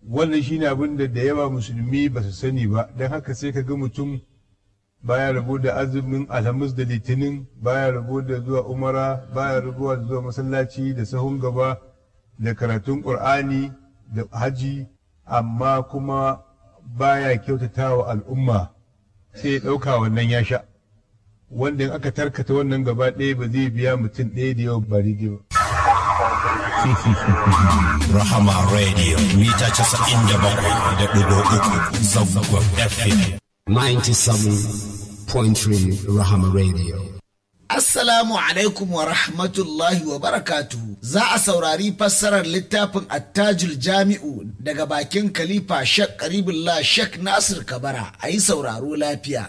wannan shine abin da da yawa musulmi ba su sani ba don haka sai ka ga mutum baya rabo da azumin alhamis da litinin baya rabo da zuwa umara baya rabo da zuwa masallaci da sahun gaba da karatun ƙur'ani da haji amma kuma baya kyautata wa al'umma sai ya ɗauka wannan ya sha wanda in aka tarkata wannan gaba ɗaya ba zai biya mutum ɗaya da yau ba daidai ba Rahama Radio mita casa'in da bakwai da ɗigo uku zangon FM. 97.3 Rahama Radio. Assalamu alaikum wa rahmatullahi wa barakatuhu. Za a saurari fassarar littafin attajul jami'u daga bakin Khalifa Shek Karibullah Shek Nasir Kabara a yi sauraro lafiya.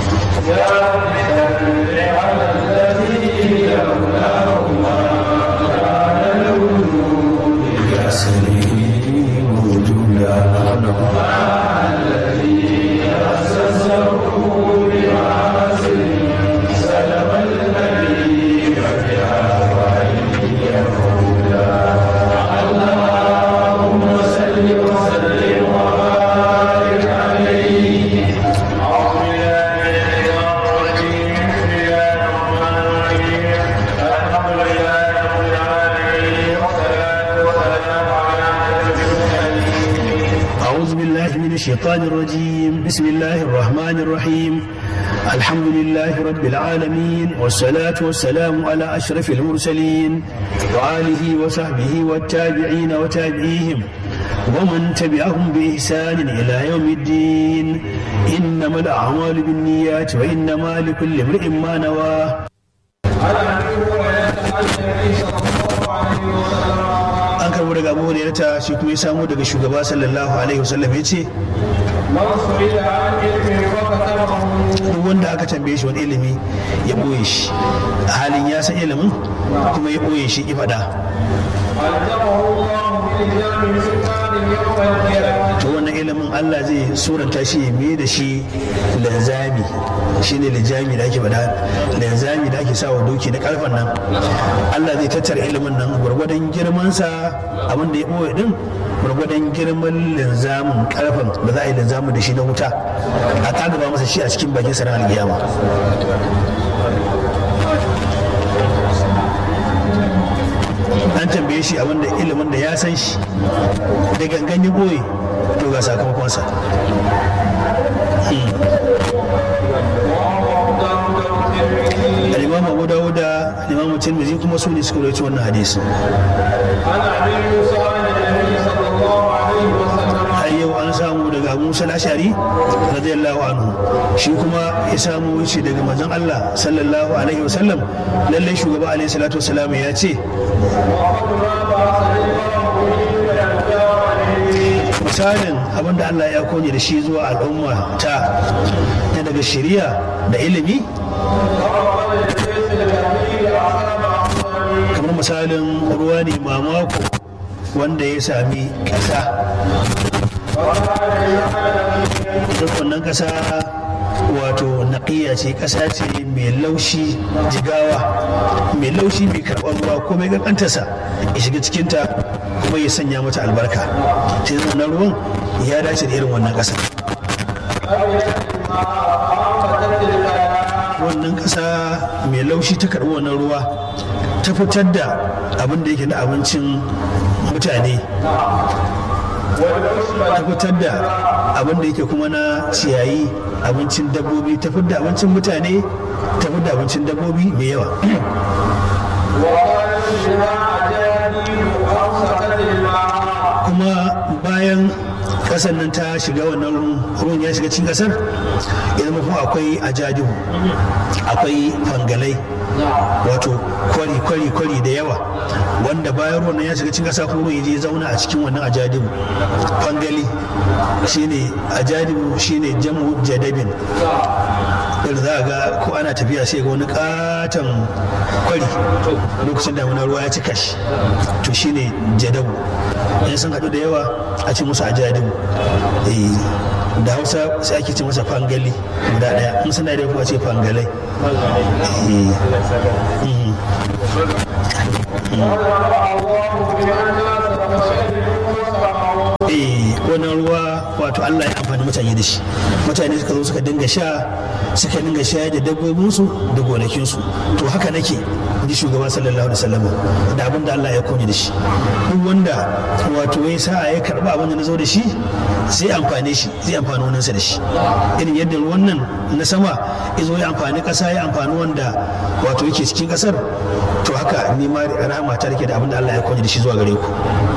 أعوذ بالله من الشيطان الرجيم بسم الله الرحمن الرحيم الحمد لله رب العالمين والصلاة والسلام على أشرف المرسلين وآله وصحبه والتابعين وتابعيهم ومن تبعهم بإحسان إلى يوم الدين إنما الأعمال بالنيات وإنما لكل امرئ ما نوى an karbo daga abu hurairata shi kuma ya samu daga shugaba sallallahu alaihi wasallam ya ce duk wanda aka tambaye shi wani ilimi ya ɓoye shi a halin ya san ilimin kuma ya ɓoye shi ifada to wannan ilimin Allah zai suranta shi ya mai da shi linzami shi ne linzami da ake bada linzami da ake sa wa doki na karfan nan Allah zai tattara ilimin nan gwargwadon girmansa abin da ya ɓoye din gwargwadon girman linzamin karfan da za a yi linzamin da shi na wuta a kagaba masa shi a cikin bakin sarar alkiyama an tambaye shi abin da ilimin da ya san shi da gangan ya ɓoye to ga sakamakonsa al-imam abu dawuda al-imam tirmidhi kuma su ne suka rawaito wannan hadisi har yau an samu daga abu musa al-ashari radiyallahu anhu shi kuma ya samu shi daga manzon Allah sallallahu alaihi wasallam lallai shugaba alaihi salatu wasalam ya ce misalin abin da Allah ya kone da shi zuwa al'umma ta na daga shari'a da ilimi kamar misalin ruwa ne mamako wanda ya sami ƙasa duk wannan ƙasa wato naƙiya ce ƙasa ce mai laushi jigawa mai laushi mai karɓar ruwa ko mai ƙanƙantarsa ya shiga cikinta kuma ya sanya mata albarka ta yi wannan ruwan ya dace da irin wannan ƙasa wannan ƙasa mai laushi ta karɓi wannan ruwa ta fitar da abin da yake na abincin mutane ta fitar da abin da yake kuma na ciyayi abincin dabbobi ta fitar da abincin mutane ta fitar da abincin dabbobi mai yawa kuma bayan kasar nan ta shiga wannan ruwan ya shiga cikin kasar ya zama kuma akwai ajadihu akwai fangalai wato kwari kwari kwari da yawa wanda bayan ruwan nan ya shiga cikin kasa kuma ya je zauna a cikin wannan ajadihu fangali shine ajadihu shine jamu jadabin da za a ga ko ana tafiya sai ga wani katon kwari lokacin da wani ruwa ya cika shi to shine jadabu in sun haɗu da yawa a ce musu ajadibu da hausa sai ake ce masa fangali guda ɗaya in suna da kuwa ce fangalai wato Allah ya amfani mutane da shi mutane suka zo suka dinga sha suka dinga shayar da dabbobinsu da gonakinsu to haka nake ji shugaba sallallahu alaihi wasallam da abin da Allah ya kone da shi duk wanda wato ya sa ya karba abin da na zo da shi zai amfane shi zai amfani wannan da shi irin yadda ruwan nan na sama ya zo ya amfani kasa ya amfani wanda wato yake cikin kasar to haka ni ma rahama ta rike da abin da Allah ya kone da shi zuwa gare ku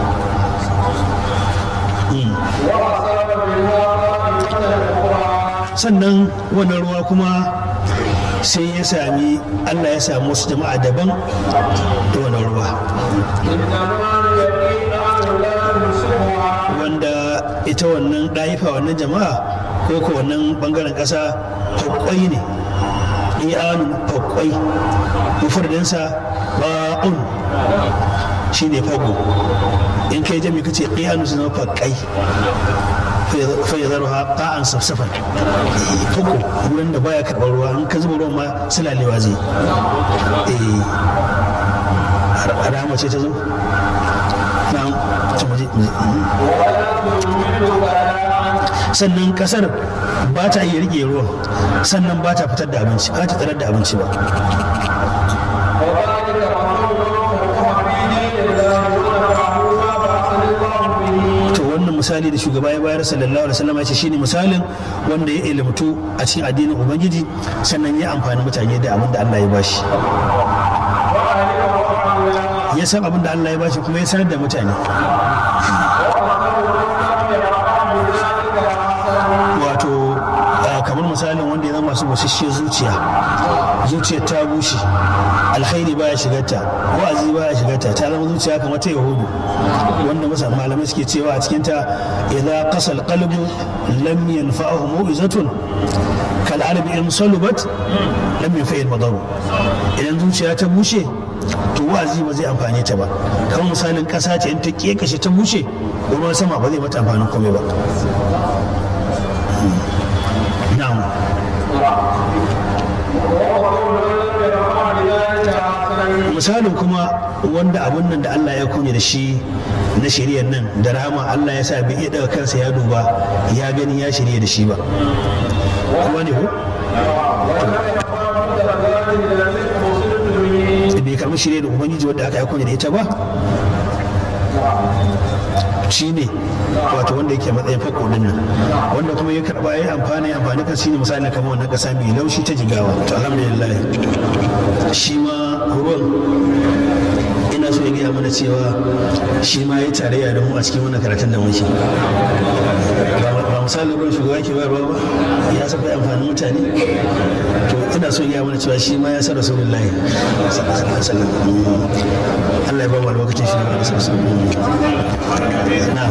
sannan wannan ruwa kuma sai ya sami allah ya sami wasu jama'a daban da wannan ruwa wanda ita wannan ɗaifa wannan jama'a ko ko wannan ɓangaren ƙasa fakwai ne iyanun fakwai mufardinsa ba'un shi ne fago in kai jami kace iyanu su zama fakkai fai zaro ha ƙa'an safsafan fago wurin da baya karɓar ruwa in ka zuba ruwan ma sulalewa zai rama ce ta zo na sannan kasar ba ta iya rike ruwan sannan ba ta fitar da abinci ba ta tsarar da abinci ba to wannan misali da shugaba ya bayar sallallahu alaihi wasallam ya ce shine misalin wanda ya ilimtu a cikin addinin ubangiji sannan ya amfani mutane da abin da Allah ya bashi ya san abin da Allah ya bashi kuma ya sanar da mutane wato kamar misalin wanda ya zama masu basasshiyar zuciya zuciyar ta bushe alkhairi baya shigarta wa'azi baya shigarta ta zama zuciya kamar ta yahudu wanda masa malamai suke cewa a cikin ta idza qasal qalbu lam yanfa'ahu mu'izatun kal arbi in salubat lam yanfa'il madaru idan zuciya ta bushe to wa'azi ba zai amfane ta ba kamar misalin kasa ce in ta kekashe ta bushe ruwan sama ba zai mata amfanin komai ba na'am misalin kuma wanda abun nan da Allah ya kunye da shi na shiriyar nan da rahama Allah ya sa bai iya daga kansa ya duba ya gani ya shirya da shi ba kuma ne ko bai karbi shirya da ubangiji wanda aka yi kunye da ita ba shi ne wato wanda yake matsayin fako din nan wanda kuma ya karba ya amfani ya amfani kan shine misali kamar wannan kasa mai laushi ta jigawa to alhamdulillah shi ma ruwan ina so ya gaya mana cewa shi ma ya tarayya da mu a cikin wannan karatun da muke ba misalin ruwan shugaba ke bayarwa ba ya saba amfanin mutane to ina so ya gaya mana cewa shi ma ya sa rasulullahi sallallahu alaihi wasallam Allah ya ba mu lokacin shi ne na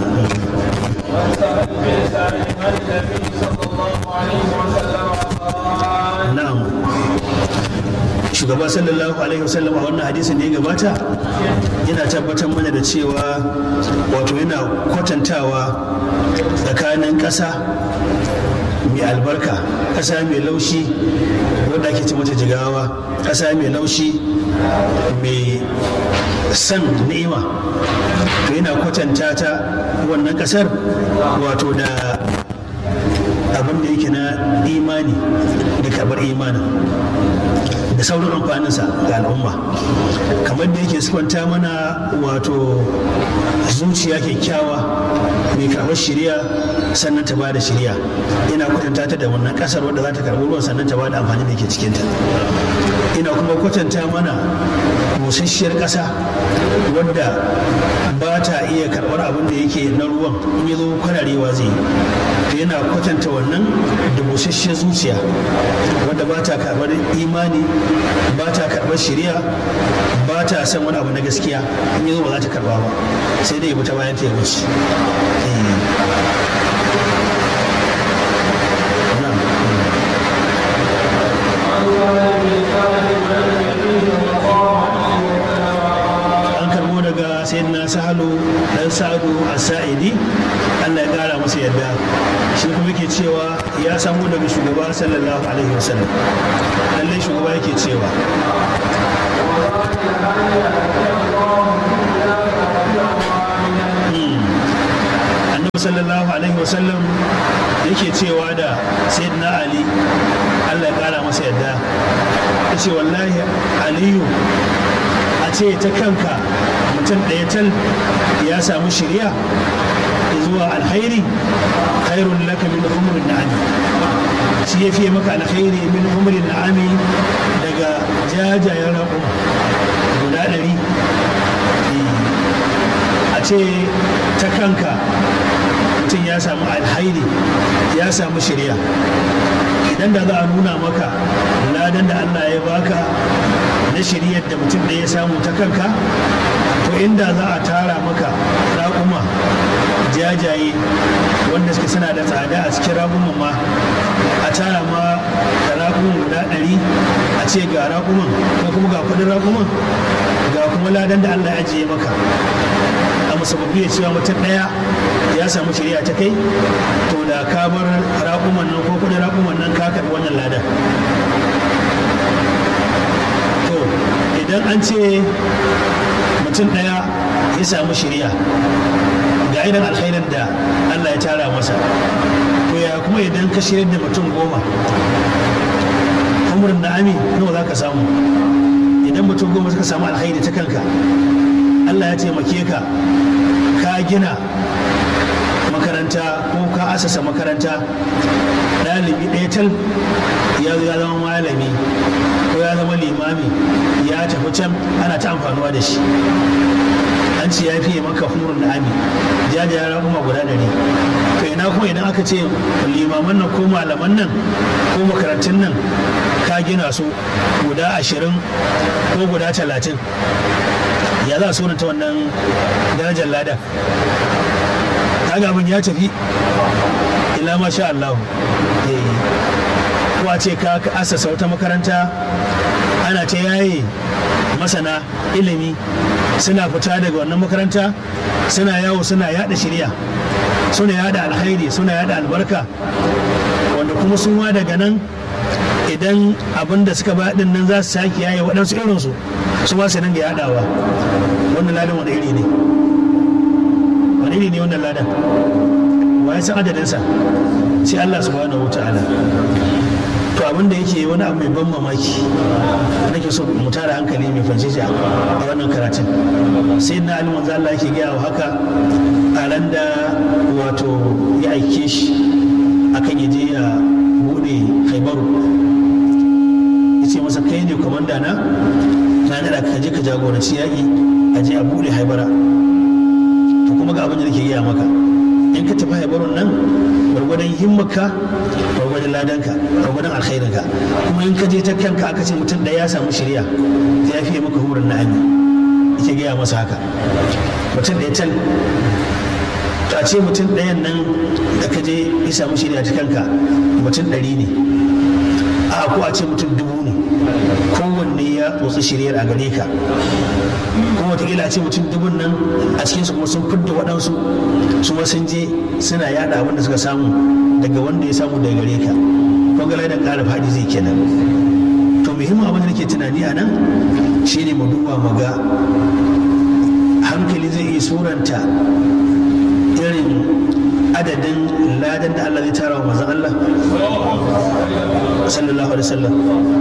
na'am shugaba sallallahu alaihi wasallam a wannan hadisin da ya gabata yana tabbatar mana da cewa wato yana kwatantawa tsakanin ƙasa mai albarka ƙasa mai laushi wadda ake ce mata jigawa ƙasa mai laushi mai san ni'ima to yana kwatanta ta wannan ƙasar wato da abin da yake na imani da karɓar imanin da sauran amfaninsa ga al'umma kamar da yake siffanta mana wato zuciya kyakkyawa mai karɓar shirya sannan ta bada shirya ina kwatanta ta da wannan ƙasar wadda za ta karɓi ruwan sannan ta bada amfani da ke cikinta ina kuma kwatanta mana busasshiyar ƙasa wadda ba ta iya karɓar abin da yake na ruwan in ya zo kwararewa zai yi yana kwatanta wannan da busasshiyar zuciya wadda ba ta karɓar imani ba ta karɓar shari'a ba ta san wani abu na gaskiya in ya zo ba za ta karɓa ba sai dai ya ta bayan ta ya wuce daga sayyidina sahalu dan sa'adu as-sa'idi Allah ya kara masa yadda shi kuma yake cewa ya samu daga shugaba sallallahu alaihi wasallam lalle shugaba yake cewa annabi annabi sallallahu alaihi wasallam yake cewa da sayyidina ali allah ya kara masa yadda ya ce wallahi aliyu a ce ta kanka mutum ɗaya tal ya samu shirya zuwa alkhairi khairun laka min umrin na'ami shi ya fiye maka alkhairi min umrin na'ami daga jajayen raƙuma guda ɗari a ce ta kanka mutum ya samu alhairi ya samu shirya idan da za a nuna maka ladan da allah ya baka na shiryar da mutum da ya samu ta kanka to inda za a tara maka raƙuma jajaye wanda suke suna da tsada a cikin raƙuman ma a tara ma da raƙuman guda ɗari a ce ga raƙuman ko kuma ga kuɗin raƙuman ga kuma ladan da allah ya ajiye maka a musabbabi ya cewa mutum ɗaya ya samu shari'a ta kai to da ka bar raƙuman nan ko kudin raƙuman nan ka karɓi wannan ladan to idan an ce mutum ɗaya ya samu shari'a ga irin alkhairin da Allah ya tara masa to ya kuma idan ka shirya da mutum goma umurin na'ami nawa za ka samu idan mutum goma suka samu alkhairi ta kanka Allah ya taimake ka ka gina makaranta ko ka asasa makaranta ɗalibi ɗaya tal ya ya zama malami ko ya zama limami ya tafi can ana ta amfanuwa da shi an ce ya fiye maka hurun da ami jajayen raƙuma guda ɗari to ina kuma idan aka ce limaman nan ko malaman nan ko makarantun nan ka gina su guda ashirin ko guda talatin ya za a sunanta wannan darajar lada kaga abin ya tafi ila masha Allah ko a ce ka asasa wata makaranta ana ta yaye masana ilimi suna fita daga wannan makaranta suna yawo suna yada shirya suna yada alkhairi suna yada albarka wanda kuma su ma daga nan idan abin da suka baɗin nan za su sake yaye waɗansu irinsu su ba su nan ga yadawa wannan ladan wani iri ne wani iri ne wannan ladan wa ya san adadinsa sai Allah subhanahu wata'ala to abin da yake wani abu mai ban mamaki nake so mu tara hankali mai fanshisha a wannan karatun sai na alimin manzo Allah yake gaya wa haka a ran da wato ya aike shi akan ya je ya bude haibaru ya ce masa kai ne kwamanda na na nada ka je ka jagoranci yaƙi a je a bude haibara to kuma ga abin da nake gaya maka in ka tafi haibarun nan gwargwadon himmaka gwargwadon ladanka gwargwadon alkhairinka kuma in ka je ta kanka aka ce mutum da ya samu shirya ta ya fiye maka hurin na'ami yake gaya masa haka mutum da ya tal to a ce mutum ɗayan nan da ka je ya samu shirya ta kanka mutum ɗari ne a ko a ce mutum dubu ne kowanne ya tsotsi shiryar a gare ka kuma watakila a ce mutum dubun nan a cikinsu kuma sun fidda waɗansu su ma sun je suna yada abin da suka samu daga wanda ya samu daga gare ka kwangala da ƙara faɗi zai kenan to muhimmin abin da nake tunani a nan shine mu duba mu ga hankali zai iya suranta irin adadin ladan da Allah zai tara wa manzon Allah sallallahu alaihi wasallam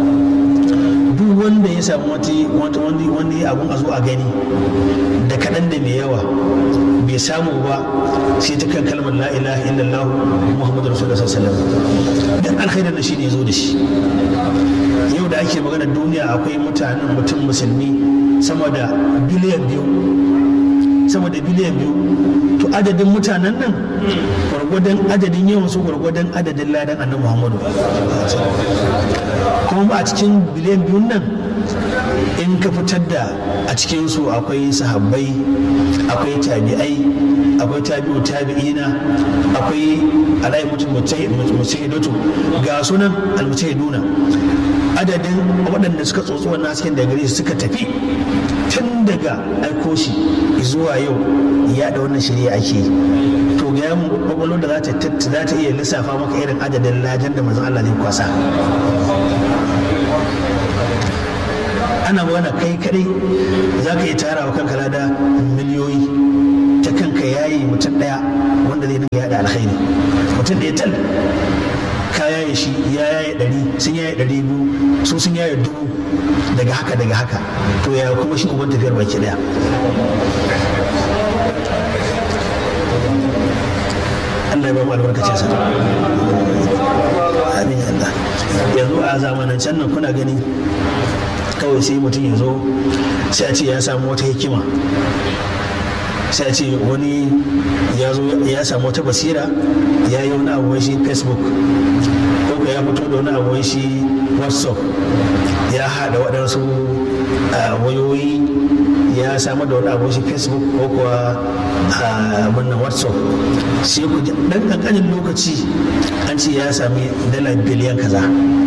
duk wanda ya samu wani wani abun a zo a gani da kaɗan da mai yawa bai samu ba sai ta kan kalmar la ilaha illallah muhammadu rasulullah sallallahu alaihi wasallam dan alkhairin da shi ne zo da shi yau da ake magana duniya akwai mutanen mutum musulmi sama da biliyan biyu sama da biliyan biyu to adadin mutanen nan gwargwadon adadin yawan su gwargwadon adadin ladan annabi muhammadu kuma a cikin biliyan biyun nan in ka fitar da a cikinsu akwai sahabbai akwai tabi'ai akwai tabi'u tabi'ina akwai alai mutum mujahidatu ga sunan almujahiduna adadin waɗanda suka tsotsi wannan hasken da gare suka tafi tun daga aiko shi zuwa yau ya da wannan shirya ake to ga mu kwakwalwa da za ta iya lissafa maka irin adadin lajan da manzon Allah zai kwasa ana magana kai kadai za ka yi tara wa kanka lada miliyoyi ta kanka yaye mutum ɗaya wanda zai dinga yada alkhairi mutum ɗaya tal ka yaye shi ya yaye ɗari sun yaye ɗari biyu su sun yaye dubu daga haka daga haka to ya kuma shi uban tafiyar baki ɗaya Allah ya ba mu albarkacin sa amin Allah yanzu a zamanancen nan kuna gani kawai sai mutum ya zo sai a ce ya samu wata hikima sai a ce wani ya zo ya samu wata basira ya yi wani abuwan shi facebook ko ka ya fito da wani abuwan shi whatsapp ya haɗa waɗansu wayoyi ya samar da wani abuwan shi facebook ko kuwa abin whatsapp sai ku ji ɗan ƙanƙanin lokaci an ce ya sami dala biliyan kaza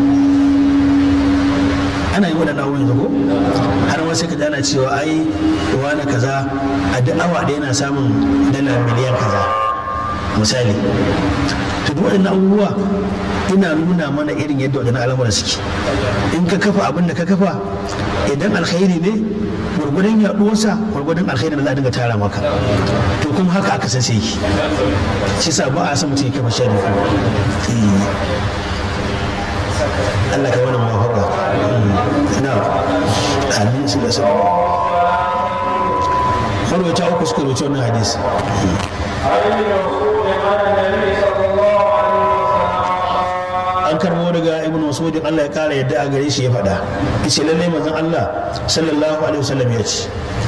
ana yi waɗanda abubuwan yanzu ko har ma sai ka ana cewa ai wani kaza a duk awa ɗaya yana samun dala miliyan kaza misali to duk waɗannan abubuwa ina nuna mana irin yadda waɗannan al'amuran suke in ka kafa abin da ka kafa idan alkhairi ne gwargwadon yaɗuwarsa gwargwadon alkhairi da za a dinga tara maka to kuma haka aka san sai ki shi sa ba a san mutum ya kafa shari Allah ka wani mafaka na amin su da su marwata uku suka rubuta wannan hadisi an karbo daga ibn masud Allah ya kara yadda a gare shi ya faɗa yace lalle manzon Allah sallallahu alaihi wasallam ya ce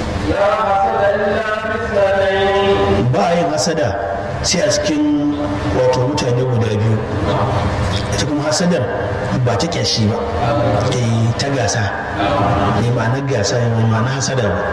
ba a yin hasada sai a cikin wato mutane guda biyu ita kuma hasadar ba ta kyashi ba eh ta gasa ne ma'anar gasa ne ma'anar hasada ba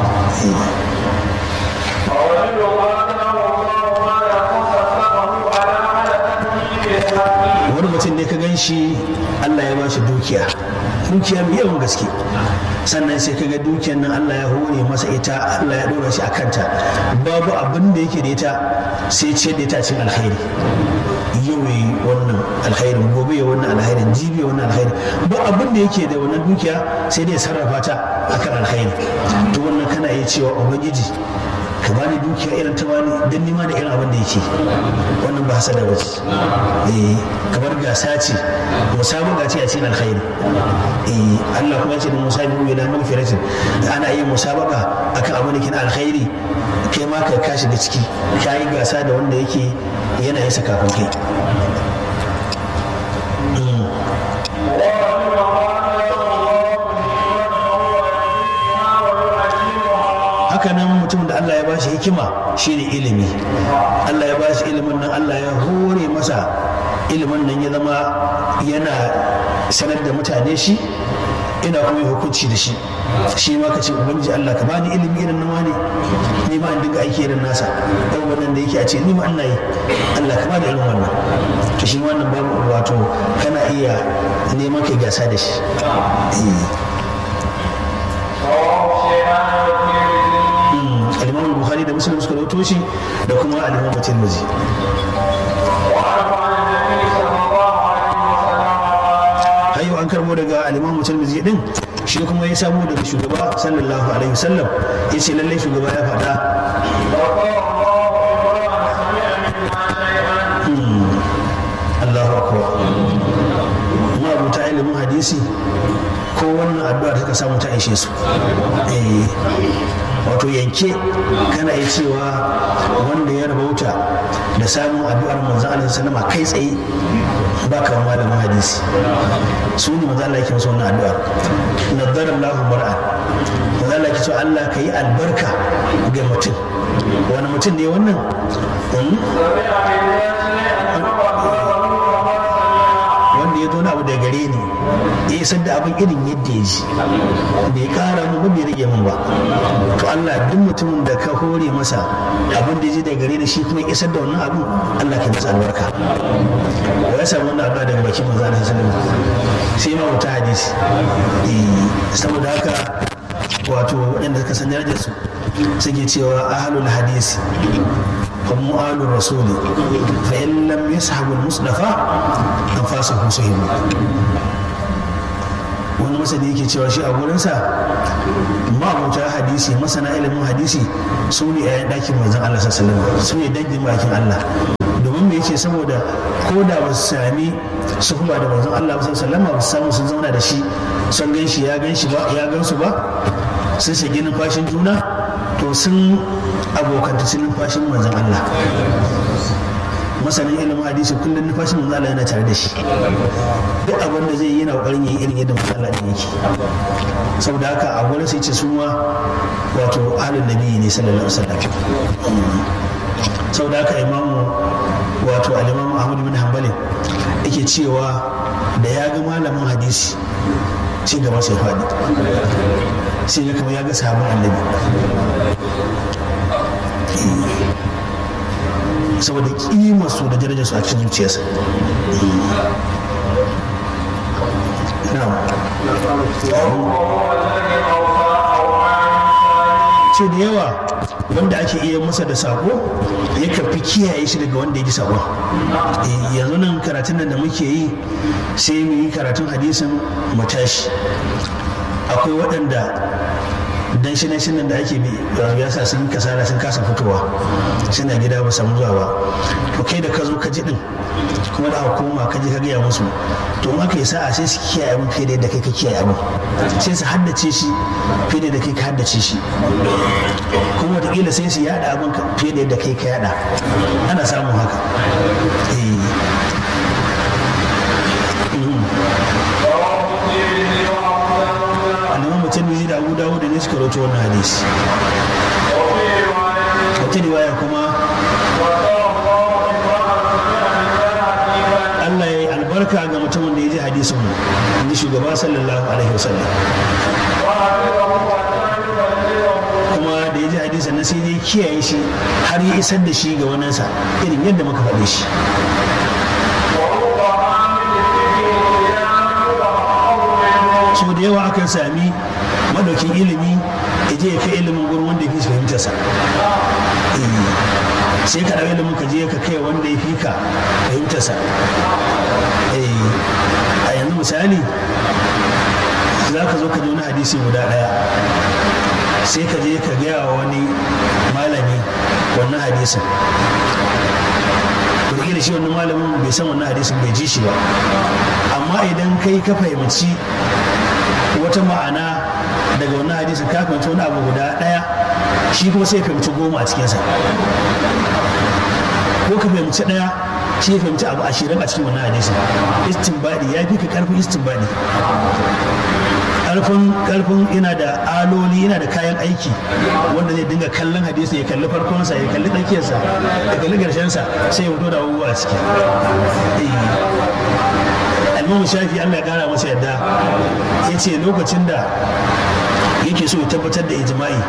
wani mutum ne ka gan shi Allah ya ba shi dukiya dukiya mai yawan gaske sannan sai ka ga dukiyar nan Allah ya hore masa ita Allah ya dora shi a kanta babu abin da yake da ita sai ce da ita cin alkhairi yau yi wannan alkhairin gobe ya wannan alkhairin jibi wannan alkhairin ba abin da yake da wannan dukiya sai dai sarrafa ta akan alkhairi to wannan kana iya cewa ubangiji ka bani dukiya irin ta bani don nima da irin abin da yake wannan ba hasada ba ce eh kamar gasa ce musabaka ce a cikin alkhairi eh Allah kuma ya ce da musabiqu ila magfiratin ana yin musabaka akan abin da ke na alkhairi kai ma ka ka shiga ciki ka yi gasa da wanda yake yana yin kafin kai haka nan mutum da Allah ya ba shi hikima shine ilimi Allah ya ba shi ilimin nan Allah ya hore masa ilimin nan ya zama yana sanar da mutane shi ina kuma hukunci da shi shi ma ka ce ubangiji Allah ka bani ilimi irin nawa ne ni ma in dinga aiki irin nasa dan wannan da yake a ce ni ma Allah yi Allah ka bani irin wannan to shi wannan babu wato kana iya neman kai gasa da shi al-Imam Bukhari da Muslim suka rawaito shi da kuma al-Imam Tirmidhi hayo an karbo daga al-Imam Tirmidhi din shi kuma ya samu daga shugaba sallallahu alaihi wasallam yace lalle shugaba ya faɗa Allahu akbar ma abuta ilimin hadisi ko wannan addu'a da suka samu ta aishe su eh wato yanke kana iya cewa wanda ya rabauta da samun addu'ar manzon Allah sallama kai tsaye ba kamar malamin hadisi su ne manzon Allah yake masa wannan addu'ar nadara Allahu mar'a manzon Allah yake cewa Allah ka yi albarka ga mutum wani mutum ne wannan wanda ya zo na abu da gare ni ya isar da abin irin yadda ya ji bai kara mu ba bai rage min ba to Allah duk mutumin da ka hore masa abin da ya ji da gare ni shi kuma isar da wannan abin Allah ka masa albarka wa ya samu wannan addu'a daga bakin manzo Allah sallallahu alaihi wasallam sai ma wata hadisi saboda haka wato waɗanda suka san darajar su suke cewa ahlul hadisi هم آل الرسول فإن لم يسحبوا المصطفى أنفاسهم سهموا wani masani yake cewa shi a gurinsa ma'abuta hadisi masana ilimin hadisi su ne a ɗakin manzon Allah sallallahu alaihi su ne dangin bakin Allah domin me yake saboda ko da ba su sami suhba da manzon Allah sallallahu alaihi ba su samu sun zauna da shi sun gan shi ya gan shi ba ya gan su ba sun shige numfashin juna to sun abokanta sun numfashin manzon Allah masanin ilimin hadisi kullum numfashin manzon Allah yana tare da shi duk abin da zai yi yana kokarin yi irin yadda manzon Allah yake saboda haka a gurin sai ce su ma wato ahlul nabi ne sallallahu alaihi wasallam saboda haka imamu wato al-imamu Ahmad bin Hanbali yake cewa da ya ga malamin hadisi ci gaba sai faɗi sai ya kama ya ga sabon annabi saboda kimar su da darajar su a cikin zuciyarsa ce da yawa wanda ake iya masa da sako ya fi kiyaye shi daga wanda ya ji sakon yanzu nan karatun nan da muke yi sai mu yi karatun hadisin mu tashi akwai waɗanda dan shi nan nan da ake bi ya sa sun kasala sun kasa fitowa suna gida ba samu zuwa ba to kai da ka zo ka ji din kuma da hukuma ka je ka gaya musu to in aka yi sa'a sai su kiyaye abin fiye da yadda kai ka kiyaye abin sai su haddace shi fiye da yadda kai ka haddace shi kuma wataƙila sai su yada abin fiye da yadda kai ka yada ana samun haka tirmidhi da abu dawud ne suka rawaito wannan hadisi wata riwaya kuma Allah ya yi albarka ga mutumin da ya ji hadisin mu inji shugaba sallallahu alaihi wasallam kuma da ya ji hadisin na sai dai kiyaye shi har ya isar da shi ga waninsa irin yadda muka faɗe shi so da yawa akan sami madaukin ilimi ya je ya kai ilimin gurin wanda ya fi fahimtarsa sai ka ɗau ilimin ka je ka kai wanda ya fi ka fahimtarsa a yanzu misali za ka zo ka ji wani hadisi guda ɗaya sai ka je ka gaya wa wani malami wannan hadisin wataƙila shi wannan malamin bai san wannan hadisin bai ji shi ba amma idan kai ka fahimci wata ma'ana daga wannan hadisin ka fahimci wani abu guda ɗaya shi kuma sai fahimci goma a cikinsa ko ka fahimci ɗaya shi ya fahimci abu ashirin a cikin wannan hadisin istinbadi ya fi ka karfin istinbadi karfin karfin yana da aloli yana da kayan aiki wanda zai dinga kallon hadisi ya kalli farkonsa ya kalli tsakiyarsa ya kalli garshensa sai ya fito da abubuwa a ciki almamu shafi allah ya kara masa yadda ya ce lokacin da yake so ya tabbatar da ijma'i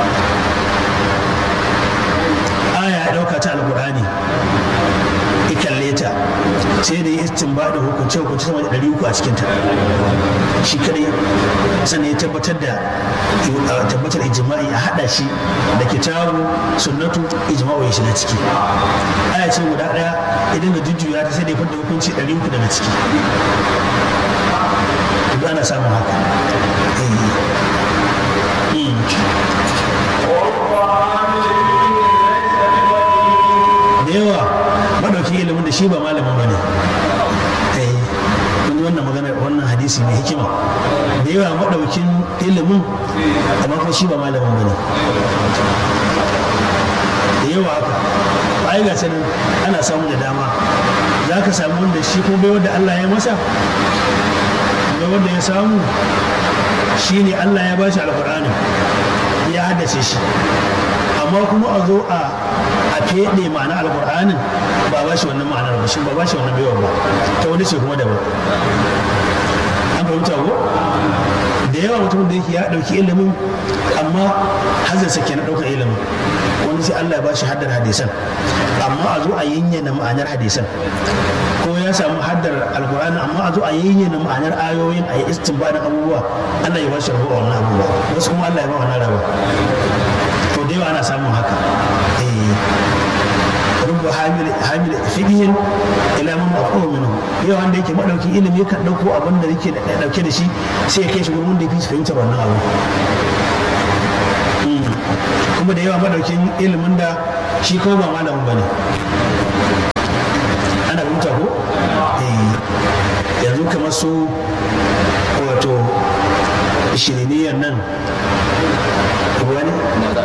aya ya ɗauka ta alkur'ani ya kalle ta sai da ya istinba da hukunce hukunce sama da ɗari uku a cikinta shi kadai sannan ya tabbatar da tabbatar ijma'i a haɗa shi da kitabu sunnatu ijma'u ya shiga ciki aya ce guda ɗaya idan ga jujjuya ta sai da ya fadda hukunci ɗari uku daga ciki duk ana samun haka da yawa madauki ilimin da shi ba malamin ba ne kun yi wannan magana wannan hadisi mai hikima da yawa madaukin ilimin amma kuma shi ba malamin ba ne da yawa haka ai ga sanin ana samu da dama za ka samu wanda shi ko bai wanda Allah ya masa bai wanda ya samu shi ne Allah ya bashi alkur'ani ya haddace shi amma kuma a zo a a feɗe ma'ana alƙur'anin ba ba shi wannan ma'anar ba shi ba ba shi wannan baiwa ba ta wani ce kuma daban an fahimta ko da yawa mutum da yake ya ɗauki ilimin amma hazarsa ke na ɗaukar ilimin wani sai Allah ya ba shi haddar hadisan amma a zo a yinyana ma'anar hadisan ko ya samu haddar alkur'ani amma a zo a yinyana ma'anar ayoyin a yi istinbadin abubuwa Allah ya ba shi rabuwa wannan abubuwa wasu kuma Allah ya ba wannan rabuwa to da yawa ana samun haka rubba hamil fiqihin ila man mafhum minhu yau wanda yake madaukin ilimi kan dauko abin da yake dauke da shi sai ya kai shi gurin wanda yake fahimtar wannan abu kuma da yawa madaukin ilimin da shi kuma ba malamin bane ana fahimta ko yanzu kamar su wato shiriniyar nan wani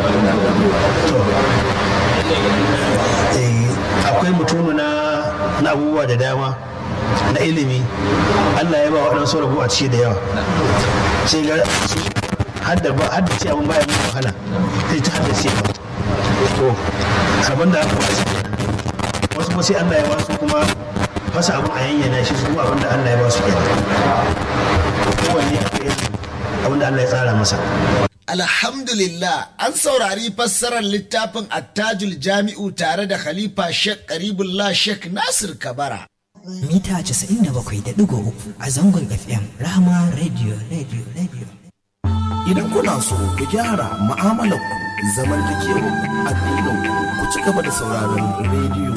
akwai mutumu na abubuwa da dama na ilimi allah ya ba waɗansu rabu a ciki da yawa sai ga hadda ba hadda ce abin baya mai wahala sai ta hadda ce ba to rabon da aka wasu wasu kuma sai allah ya wasu kuma fasa abin a yanyana shi su kuma abin da allah ya ba su kenan kowanne akwai abin da allah ya tsara masa Alhamdulillah an saurari fassarar littafin attajul jami'u tare da Khalifa Sheikh Karibullah Sheikh Nasir Kabara. Mita 97.3 a zangon FM Rahama Radio Radio Radio. Idan kuna so ku gyara mu'amalar ku zamantakewar addinin ku ci gaba da sauraron rediyo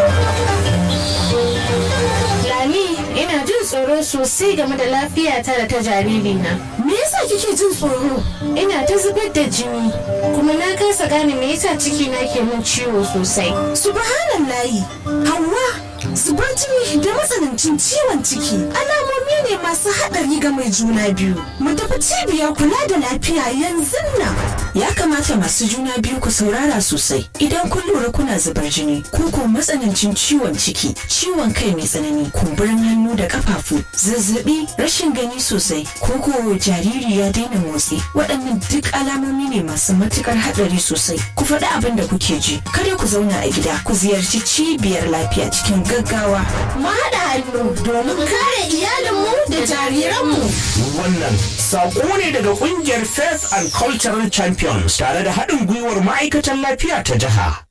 Lami ina jin tsoro sosai game da lafiyata da ta jaririna. Me yasa kike jin tsoro? Ina ta zubar da jini kuma na kasa gane me yasa ciki na ke min ciwo sosai. Subhanallahi, Hauwa, zubar jini da matsanancin ciwon ciki alamomi ne masu haɗari ga mai juna biyu. Mu tafi cibiyar kula da lafiya yanzu nan. Ya kamata masu juna biyu ku saurara sosai idan kun lura kuna zubar jini ko ko matsanancin ciwon ciki, ciwon kai mai tsanani, kumburin hannu da kafafu, zazzabi, rashin gani sosai, ko ko jariri ya daina motsi. Waɗannan duk alamomi ne masu matukar haɗari sosai. Ku faɗi abin da kuke ji. Kada ku zauna a gida, ku ziyarci cibiyar lafiya cikin gaggawa. Mu haɗa hannu domin kare iyalinmu da jariranmu. Wannan saƙo ne daga ƙungiyar Faith and Cultural Champions tare da haɗin gwiwar ma'aikatan lafiya ta jiha.